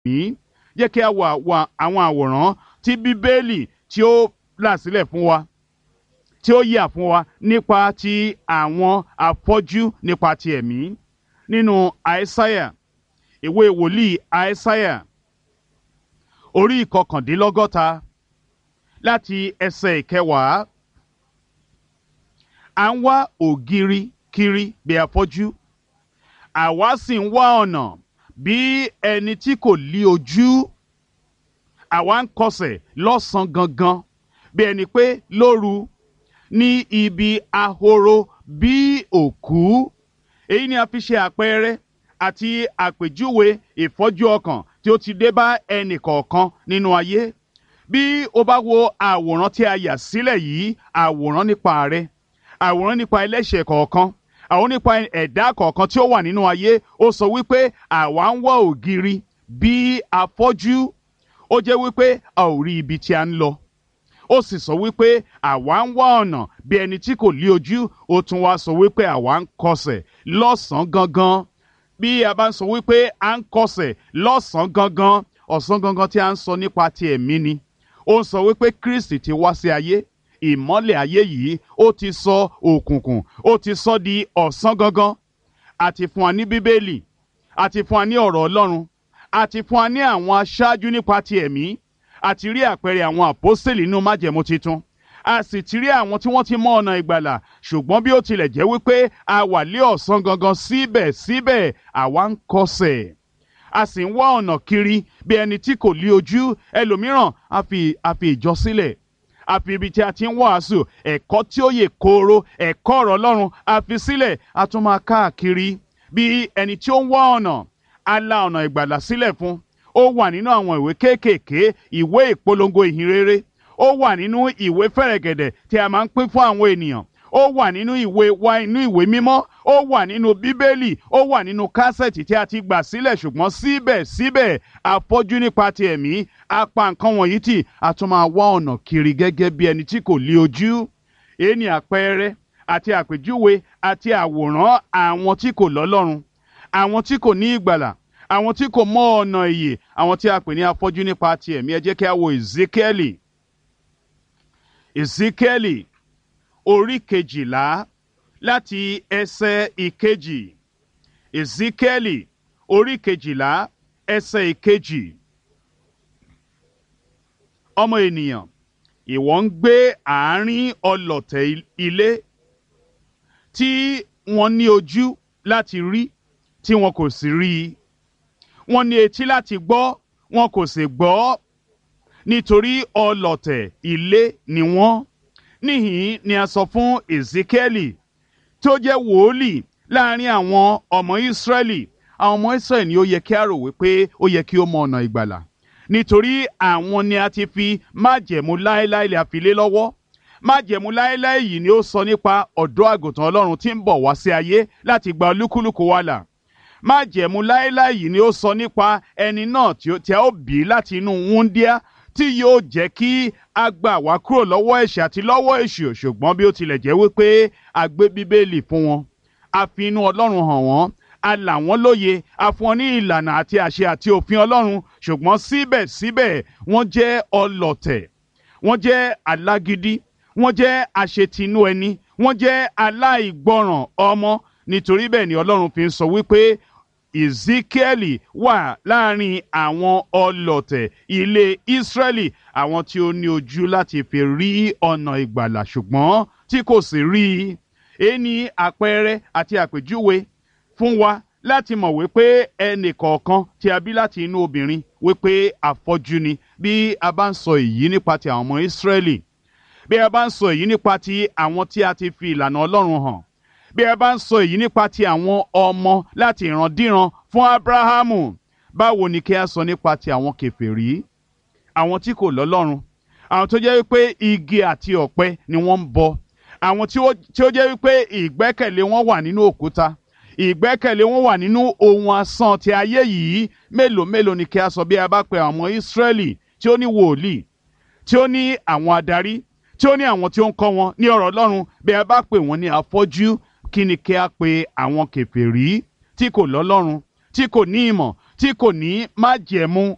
yìí jẹ́ kí a wo àwọn àwòrán tí bíbélì tí ó là sílẹ̀ fún wa tí ó yà fún wa nípa ti àwọn afọ́jú nípa ti ẹ̀mí nínú àìsáyà ìwé wòlíì àìsáyà orí ìkọkàndínlọ́gọ́ta láti ẹsẹ̀ ìkẹwàá à ń wá ògiri kiri bí afọ́jú àwa sì ń wá ọ̀nà bí ẹni tí kò lí ojú àwa ń kọsẹ̀ lọ́sàn-án gangan bí ẹni pé lóru ní ibi ahoro bí òkú èyí ni a fi ṣe àpẹẹrẹ àti àpèjúwe ìfọ́jú ọkàn tí ó ti dé bá ẹnì kọ̀ọ̀kan nínú ayé bí o bá wo àwòrán tí a yà sílẹ̀ yìí àwòrán nípa rẹ àwòrán nípa ẹlẹ́ṣẹ̀ kọ̀ọ̀kan àwọn nípa ẹ̀dá kọ̀ọ̀kan tí ó wà nínú ayé ó sọ wípé àwa ń wá ògiri bí afọ́jú ó jẹ́ wípé a ò rí ibi tí a ń lọ ó sì sọ wípé àwa ń wá ọ̀nà bí ẹni tí kò lí ojú ó tún wá sọ wípé àwa ń kọsẹ̀ lọ́sàn-án gangan bí a bá ń sọ wípé à ń kọsẹ̀ lọ́sàn-án gangan ọ̀sán gangan tí a ń sọ nípa ti ẹ̀mí ni ó ń sọ wípé Kristi ti wá sí ayé ìmọ́lẹ̀ ayé yìí ó ti sọ òkùnkùn ó ti sọ di ọ̀sán gangan àti fún wa ní bíbélì àti fún wa ní ọ̀rọ̀ Ọlọ́run àti fún wa ní àwọn aṣáájú nípa ti ẹ̀mí àti rí àpẹẹrẹ àwọn àpọ́sítélì nínú májẹ̀mú titun a sì ti rí àwọn tí wọ́n ti mọ ọ̀nà ìgbàlà ṣùgbọ́n bí ó tilẹ̀ jẹ́ wípé a wà lé ọ̀sán gangan síbẹ̀síbẹ̀ àwa ń kọsẹ̀ a sì ń wá ọ̀nà kiri bí ẹni tí kò lí ojú ẹlòmíràn a fi a fi ìjọ sílẹ̀ a fi ibi tí a ti ń wàásù ẹ̀kọ́ tí ó yè kooro ẹ̀kọ́ ọ̀rọ̀ Ọlọ́run a fi sílẹ̀ a tún máa káàkiri bí ẹni tí ó ń wá ọ̀nà a la ọ̀nà ìgbàlà sílẹ̀ fún ó wà nínú àwọn ìwé kéékèèké ìwé ìpolongo ìhìnrere ó wà nínú ìwé fẹ̀rẹ̀gẹ̀dẹ̀ tí a máa ń pín fún àwọn ènìyàn ó wà nínú ìwé wa inú ìwé mímọ́ ó wà nínú bíbélì ó wà nínú kásẹ̀tì tí a ti gbà sílẹ̀ ṣùgbọ́n síbẹ̀síbẹ̀ afọ́jú nípa ti ẹ̀mí a pa nǹkan wọ̀nyí tì a tún máa wá ọ̀nà kiri gẹ́gẹ́ bí ẹni tí kò lí ojú èyí ni àpẹẹrẹ àti àpèjúwe àti àwòrán àwọn tí kò lọ́lọ́run àwọn tí kò ní ìgbàlà àwọn tí kò mọ ọ̀nà ìyè àwọn tí a pè ní afọ́jú nípa ti ẹ̀mí ẹ jẹ́ kí a wo Ezekieli Ezekieli orí kejìlá láti ẹsẹ̀ ìkejì Ezekieli orí kejìlá ẹsẹ̀ ìkejì ọmọ ènìyàn ìwọ ń gbé àárín ọlọ̀tẹ̀ ilé tí wọ́n ní ojú láti rí tí wọn kò sì rí i wọ́n ní etí láti gbọ́ wọn kò sì gbọ́ nítorí ọlọ̀tẹ̀ ilé ni wọ́n níhìn ni a sọ fún Ezekieli tó jẹ́ wòólì láàrin àwọn ọmọ Ísírẹ́lì àwọn ọmọ Ísírẹ́lì ni ó yẹ kí a rò wípé ó yẹ kí ó mọ ọ̀nà ìgbàlà nítorí àwọn ni a ti fi májẹ̀mú láéláé lè àfilé lọ́wọ́ májẹ̀mú láéláé yìí ni ó sọ nípa ọ̀dọ́ àgùntàn Ọlọ́run tí ń bọ̀ wá sí ayé láti gba olúkúlùkù wa là májẹ̀mú láéláé yìí ni ó sọ nípa ẹni náà tí a ó bí láti inú wúndíá tí yóò jẹ́ kí a gbà wá kúrò lọ́wọ́ ẹ̀ṣẹ̀ àti lọ́wọ́ èṣù ṣùgbọ́n bí ó tilẹ̀ jẹ́ wípé a gbé bíbélì fún wọn a fi inú ọlọ́run hàn wọ́n a là wọ́n lóye a fún wọn ní ìlànà àti àṣẹ àti òfin ọlọ́run ṣùgbọ́n síbẹ̀síbẹ̀ wọ́n jẹ́ ọlọ̀tẹ̀ wọ́n jẹ́ alágídí wọ́n jẹ́ àṣetinú ẹni wọ́n jẹ́ aláìgbọràn ọmọ nítorí bẹ́ẹ̀ ni ọlọ́run fi ń sọ wípé Ezekieli wà láàrin àwọn ọlọ̀tẹ̀ ilé Israẹli àwọn tí ó ní ojú láti fi rí ọ̀nà ìgbàlà ṣùgbọ́n tí kò sì rí i èyí ni àpẹẹrẹ àti àpèjúwe fún wa láti mọ̀ wípé ẹnì kọ̀ọ̀kan tí a bí láti inú obìnrin wípé afọ́jú ni bí a bá ń sọ èyí nípa ti àwọn ọmọ Israẹli bí a bá ń sọ èyí nípa ti àwọn tí a ti fi ìlànà Ọlọ́run hàn bí ẹ bá ń sọ èyí nípa ti àwọn ọmọ láti ìrandíran fún Abrahamu báwo ni kí a sọ nípa ti àwọn kèfèrí àwọn tí kò lọ́lọ́run àwọn tó jẹ́ wípé igi àti ọ̀pẹ ni wọ́n ń bọ àwọn tí ó jẹ́ wípé ìgbẹ́kẹ̀lé wọn wà nínú òkúta ìgbẹ́kẹ̀lé wọn wà nínú ohun asán ti ayé yìí mélòó mélòó ni kí a sọ bí a bá pe àwọn ọmọ Ísírẹ́lì tí ó ní wòlíì tí ó ní àwọn adarí tí ó ní àwọn tí ó ń kọ́ wọn ní ọ̀rọ̀ Ọlọ́run bí a bá pè wọ́n ní afọ́jú kí ni kí a pe àwọn kèfèrí tí kò lọ́lọ́run tí kò ní ìmọ̀ tí kò ní májẹ̀mú